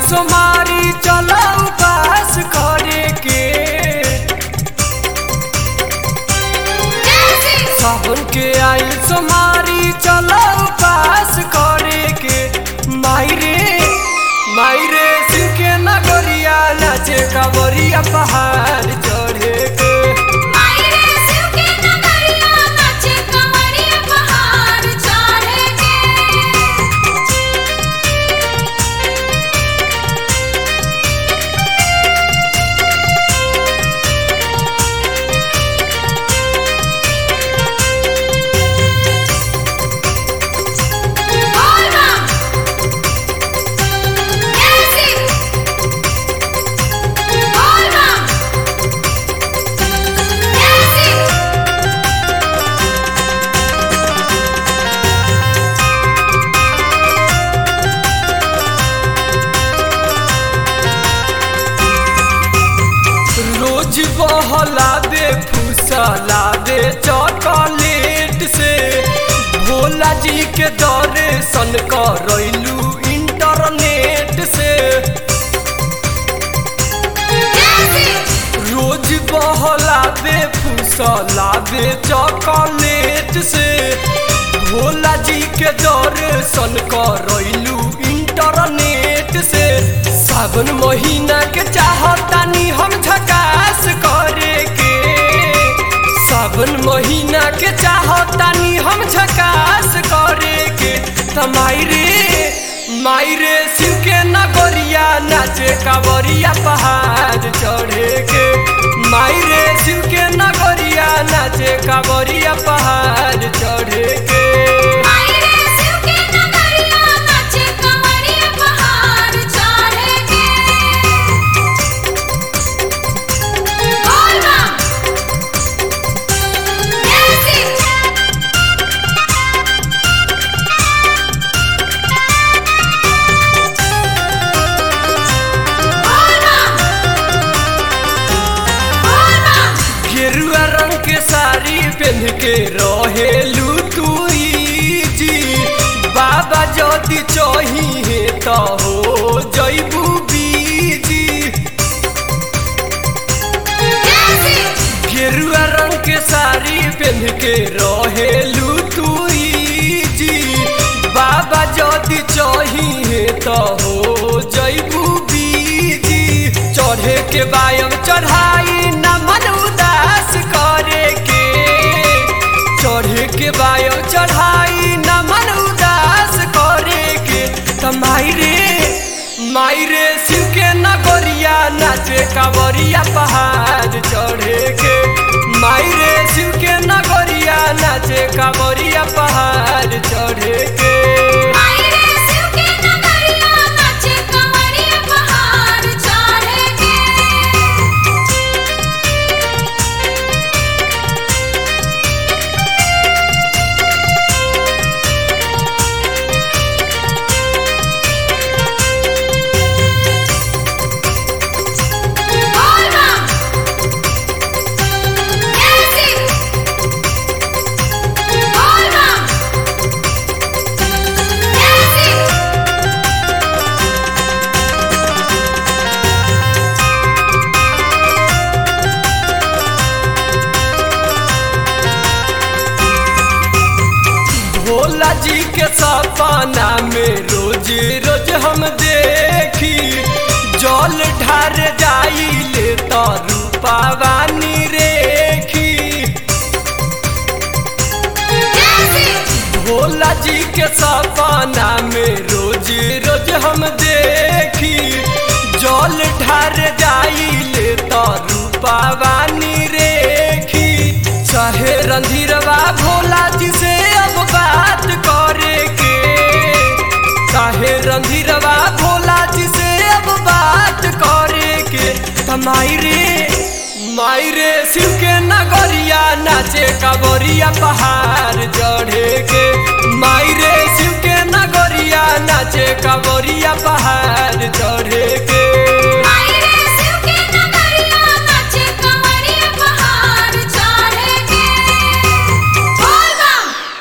सोमारी चलो उपास करे के सावन के आई सोमारी चलो उपास करे के मायरे मायरे शिव के नगरिया नाचे कांवरिया पहाड़ चढ़े के रोज बहलावे फुसलावे चॉकलेट से भोला जी के दर्शन करैलू इंटरनेट से रोज बहलावे फुसलावे चॉकलेट से भोला जी के दर्शन करैलू इंटरनेट से सावन महीना के चाहतानी हम झकास करे के सावन महीना के चाहतानी हम झकास करे के तमाइरे मायरे शिव के नगरिया नाचे कांवरिया पहाड़ चढ़े के मायरे शिव के नगरिया नाचे कांवरिया पहाड़ चढ़े के गेरुआ रंग के साड़ी पहन के रहेलू तुई जी बाबा जदि चाहिए तो हो जैबू बीजी गेरुआ रंग के साड़ी पहन के रहेलू तुई जी बाबा जदि चाहिए तो हो जैबू बीजी चढ़े के बायम चढ़ाई न मन उदास करे के चढ़े के बायम चढ़ाई न मन उदास करे के त मायरे मायरे शिव के नगरिया नाचे कांवरिया पहाड़ चढ़े के मायरे शिव के नगरिया नाचे कांवरिया पहाड़ चढ़े के भोला जी के सपना में रोज रोज हम देखी जल ढार जाई ले तो रूपावानी रेखी भोला जी के सपना में रोज रोज हम देखी जल ढार जाई ले तो रूपावानी रेखी चाहे रंधीरवा भोला जी से अब बात करे के चाहे रंधीरवा भोला जी से अब बात करे के तमाइरे मायरे शिव के नगरिया नाचे कांवरिया पहाड़ चढ़े के मायरे शिव के नगरिया नाचे कांवरिया पहाड़ चढ़े के